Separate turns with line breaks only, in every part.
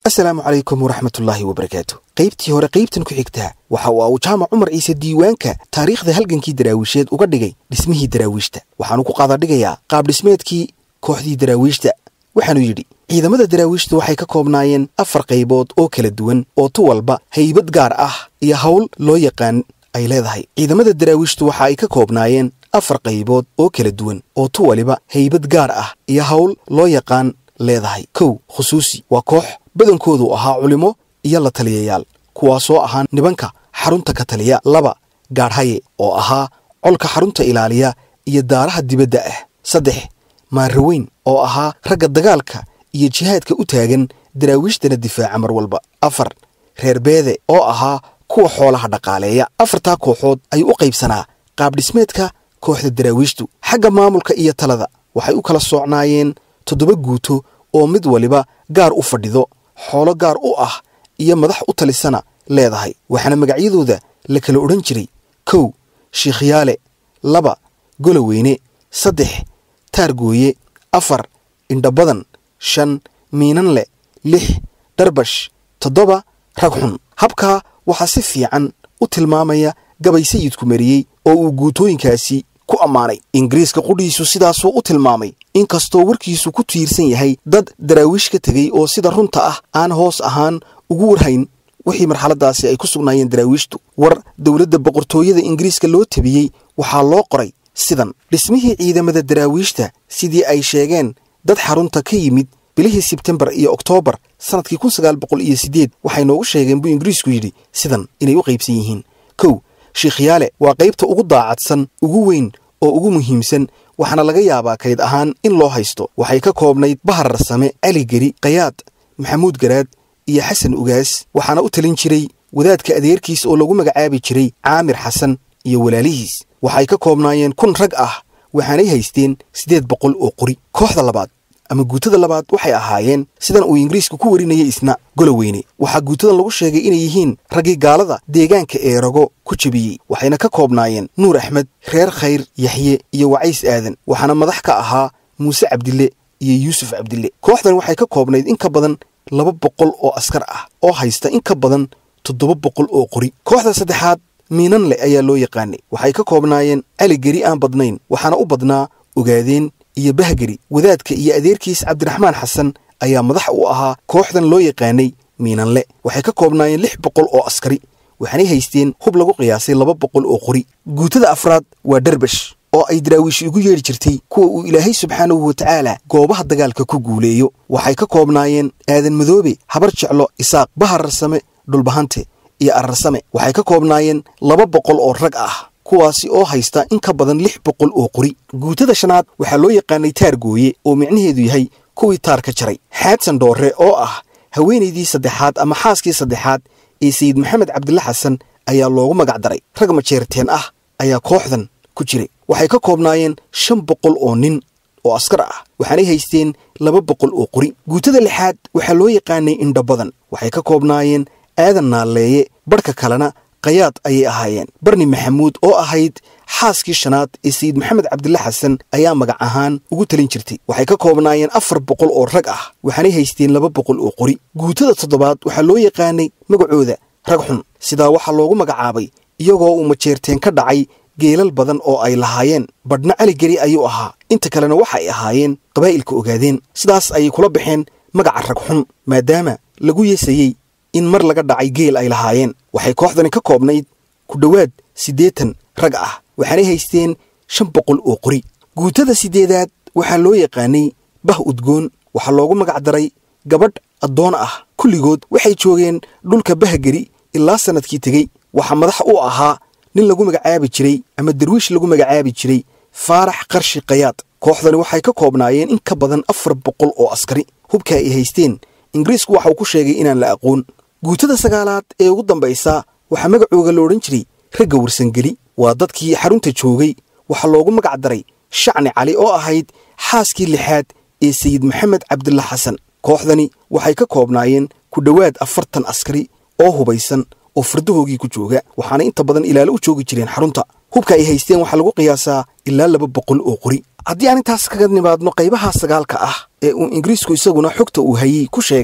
asalaamu calaykum waraxmatullaahi wabarakaatu qaybtii hore qaybtan ku xigtaa waxa uu uu jaamac cumar ciise diiwaanka taariikhda halgankii daraawiisheed uga dhigay dhismihii daraawiishta waxaanu ku qaadadhigayaa qaab dhismeedkii kooxdii daraawiishta waxaanu yidhi ciidamada daraawiishtu waxay ka koobnaayeen afar qaybood oo kala duwan oo tu walba haybad gaar ah iyo hawl loo yaqaan ay leedahay ciidamada daraawiishtu waxa ay ka koobnaayeen afar qaybood oo kala duwan oo tu waliba haybad gaar ah iyo hawl loo yaqaan leedahay kow khusuusi waa koox badankoodu ahaa culimo iyo la taliyayaal kuwaasoo ahaa nibanka xarunta ka taliya laba gaadhaye oo ahaa colka xarunta ilaaliya iyo daaraha dibadda ah saddex maaraweyn oo ahaa ragga dagaalka iyo jihaadka u taagan daraawiishtana difaaca mar walba afar reer beede oo ahaa kuwa xoolaha dhaqaaleeya afartaa kooxood ayuu u qaybsanaa qaabdhismeedka kooxda daraawiishtu xagga maamulka iyo talada waxay u kala soocnaayeen toddoba guuto oo mid waliba gaar u fadhido xoolo gaar u ah iyo madax u talisana leedahay waxaana magacyadooda la kala odhan jiray kow shiikhyaale laba goloweyne saddex taargooye afar indhabadan shan miinanle lix dharbash toddoba rag xun habkaa waxaa si fiican u tilmaamaya gabay sayidku mariyey oo uu guutooyinkaasi ku ammaanay ingiriiska qudhiisu sidaasuu u tilmaamay inkastoo warkiisu ku tiirsan yahay dad daraawiish ka tegey oo sida runta ah aan hoos ahaan ugu warhayn wixii marxaladaasi ay ku sugnaayeen daraawiishtu war dowladda boqortooyada ingiriiska loo tabiyey waxaa loo qoray sidan dhismihii ciidamada daraawiishta sidii ay sheegeen dad xarunta ka yimid bilihii sebtembar iyo oktoobar sannadkii kun sagaal boqol iyo siddeed waxay noogu sheegeen buu ingiriisku yidhi sidan inay u qaybsan yihiin kow shiikhyaale waa qaybta ugu daacadsan ugu weyn oo ugu muhiimsan waxaana laga yaabaa kayd ahaan in loo haysto waxay ka koobnayd baharar same cali geri kayaad maxamuud garaad iyo xasan ugaas waxaana u talin jiray wadaadka adeerkiis oo lagu magacaabi jiray caamir xasan iyo walaalihiis waxay ka koobnaayeen kun rag ah waxaanay haysteen siddeed boqol oo qori kooxda labaad ama guutada labaad waxay ahaayeen sidan uu ingiriisku ku warinayay isna goloweyne waxaa guutadan lagu sheegay inay yihiin raggii gaalada deegaanka eerago ku jebiyey waxayna ka koobnaayeen nuur axmed reer khayr yaxye iyo wacays aadan waxaana madax ka ahaa muuse cabdille iyo yuusuf cabdille kooxdan waxay ka koobnayd in ka badan laba boqol oo askar ah oo haysta in ka badan toddoba boqol oo qori kooxda saddexaad miinanle ayaa loo yaqaanay waxay ka koobnaayeen cali geri aan badnayn waxaana u badnaa ogaadeen iyo bahgeri wadaadka iyo adeerkiis cabdiraxmaan xasan ayaa madax u ahaa kooxdan loo yaqaanay miinanle waxay ka koobnaayeen lix boqol oo askari waxaanay haysteen hub lagu qiyaasay laba boqol oo qori guutada afraad waa dharbash oo ay daraawiishi ugu yeedhi jirtay kuwa uu ilaahay subxaanahu watacaala goobaha dagaalka ku guuleeyo waxay ka koobnaayeen aadan madoobe habar jeclo isaaq bahararsame dhulbahante iyo ararsame waxay ka koobnaayeen laba boqol oo rag ah kuwaasi oo haysta in ka badan lix boqol oo qori guutada shanaad waxaa loo yaqaanay taargooye oo micnaheedu yahay kuwii taar ka jaray xaadsan dhoorre oo ah haweenaydii saddexaad ama xaaskii saddexaad ee sayid maxamed cabdilla xasan ayaa loogu magac daray rag majeerteen ah ayaa kooxdan ku jiray waxay ka koobnaayeen shan boqol oo nin oo askar ah waxaanay haysteen laba boqol oo qori guutada lixaad waxaa loo yaqaanay indhabadan waxay ka koobnaayeen aadan naalleeye barhka kalena kayaad ayay ahaayeen barni maxamuud oo ahayd xaaskii shanaad ee sayid maxamed cabdilla xasan ayaa magac ahaan ugu talin jirtay waxay ka koobnaayeen afar boqol oo rag ah waxaanay haysteen laba boqol oo qori guutada toddobaad waxaa loo yaqaanay magacooda rag xun sidaa waxaa loogu magacaabay iyagoo uu majeerteen ka dhacay geelal badan oo ay lahaayeen badhna caligeri ayuu ahaa inta kalena waxa ay ahaayeen qabaa'ilka ogaadeen sidaas ayay kula baxeen magaca rag xun maadaama lagu yeesayey in mar laga dhacay geel ay lahaayeen waxay kooxdani ka koobnayd ku dhowaad siddeetan rag ah waxaanay haysteen shan boqol oo qori guutada siddeedaad waxaa loo yaqaanay bah udgoon waxaa loogu magac daray gabadh addoon ah kulligood waxay joogeen dhulka bahgeri ilaa sannadkii tegey waxaa madax u ahaa nin lagu magacaabi jiray ama darwiish lagu magacaabi jiray faarax qarshi kayaad kooxdani waxay ka koobnaayeen in ka badan afar boqol oo askari hubka ay haysteen ingiriisku waxa uu ku sheegay inaan la aqoon guutada sagaalaad ee ugu dambaysa waxaa magacooga la odhan jiray ragga warsangeli waa dadkii xarunta joogay waxaa loogu magac daray shacni cali oo ahayd xaaskii lixaad ee sayid maxamed cabdilla xasan kooxdani waxay ka koobnaayeen ku dhowaad afartan askari oo hubaysan oo fardahoogii ku jooga waxaana inta badan ilaalo u joogi jireen xarunta hubka ay haysteen waxaa lagu qiyaasaa ilaa laba boqol oo qori haddii aan intaas kaga nimaadno qaybaha sagaalka ah ee uu ingiriisku isaguna xogta uu hayey ku sheegay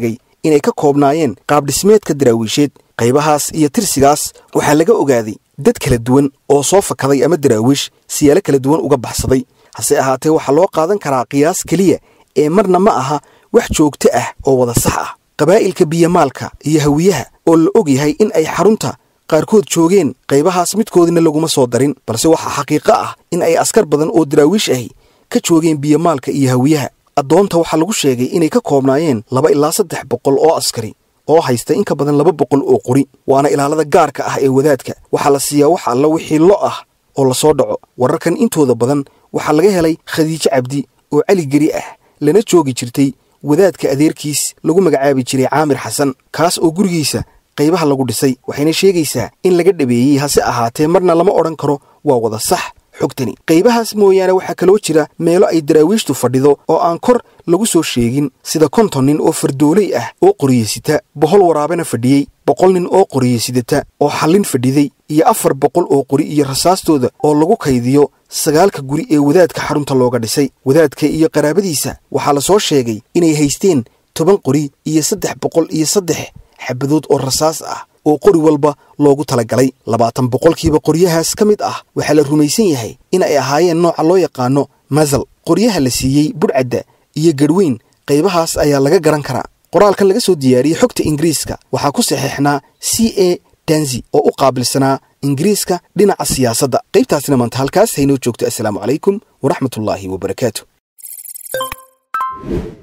inay ka koobnaayeen qaabdhismeedka daraawiisheed qaybahaas iyo tirsigaas waxaa laga ogaaday dad kala duwan oo soo fakaday ama daraawiish siyaalo kala duwan uga baxsaday hase ahaatee waxaa loo qaadan karaa qiyaas keliya ee marna ma aha wax joogto ah oo wada sax ah qabaa'ilka biyamaalka iyo hawiyaha oo la og yahay in ay xarunta qaarkood joogeen qaybahaas midkoodina laguma soo darin balse waxaa xaqiiqo ah in ay askar badan oo daraawiish ahi ka joogeen biyamaalka iyo hawiyaha addoonta waxaa lagu sheegay inay ka koobnaayeen laba ilaa saddex boqol oo askari oo haysta in ka badan laba boqol oo qori waana ilaalada gaarka ah ee wadaadka waxaa la siiyaa wax alla wixii lo ah oo la soo dhaco wararkan intooda badan waxaa laga helay khadiijo cabdi oo cali geri ah lana joogi jirtay wadaadka adeerkiis lagu magacaabi jiray caamir xasan kaas oo gurigiisa qaybaha lagu dhisay waxayna sheegaysaa in laga dhabeeyey hase ahaatee marna lama odhan karo waa wada sax xogtani qaybahaas mooyaane waxaa kaloo jira meelo ay daraawiishtu fadhido oo aan kor lagu soo sheegin sida konton nin oo fardooley ah oo qoriyeysita boqol waraabena fadhiyey boqol nin oo qoriyesidata oo xallin fadhiday iyo afar boqol oo qori iyo rasaastooda oo lagu kaydiyo sagaalka guri ee wadaadka xarunta looga dhisay wadaadka iyo qaraabadiisa waxaa la soo sheegay inay haysteen toban qori iyo saddex boqol iyo saddex xabadood oo rasaas ah oo qori walba loogu talagalay labaatan boqolkiiba qoryahaas ka mid ah waxaa la rumaysan yahay in ay ahaayeen nooca loo yaqaano masal qoryaha la siiyey budhcadda iyo garhweyn qaybahaas ayaa laga garan karaa qoraalkan laga soo diyaariyey xogta ingiriiska waxaa ku saxiixnaa c a danzi oo u qaabilsanaa ingiriiska dhinaca siyaasadda qaybtaasina maanta halkaas haynoo joogto assalaamu calaykum waraxmatullaahi wabarakaatu